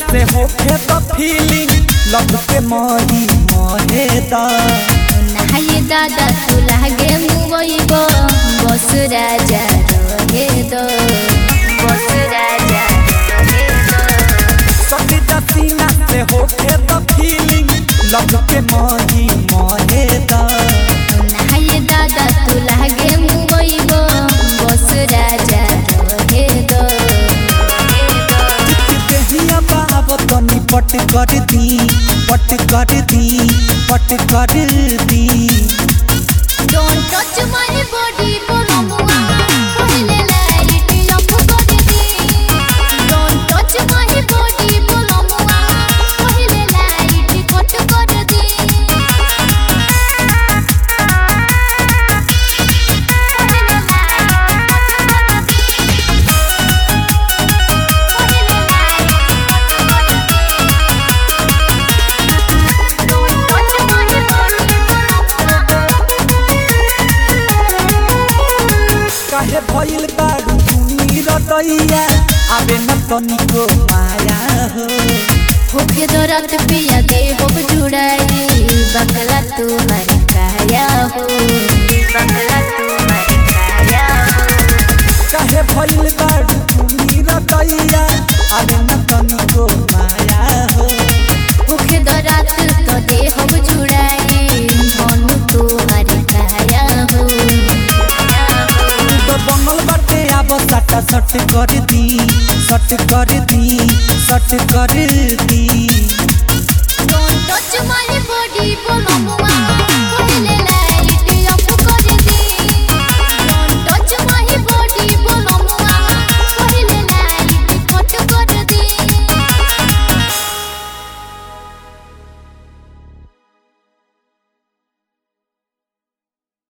से होखे तो फीलिंग लव के मही महे दा नाये दादा तू लागे मुबइब बस राजा रहे दो बस राजा रहे दो सटीता सीना से होखे तो फीलिंग लव के मही महे दा नाये दादा तू लागे मुबइब बस राजा रहे दो देहिया बाब तनी पट कर दी पट कर दी पट कर दी Don't touch my body, bolomua. Pahile light off kar di. Don't touch my body, bolomua. Pahile light cut kar di. काहे भइल बारू सुनी रदैया आबे न तनिको माया हो होके दरत पिया दे हो जुड़ाई बकला तुम्हारी काया हो बकला तुम्हारी काया हो काहे भइल बारू सुनी रदैया आबे न तनिको माया हो होके दरत तो दे हो जुड़ाई धनु तुम्हारी काया हो तो बनल बाटे आब सटा सट कर दी सट कर दी सट कर दी Don't touch my body, bolomua.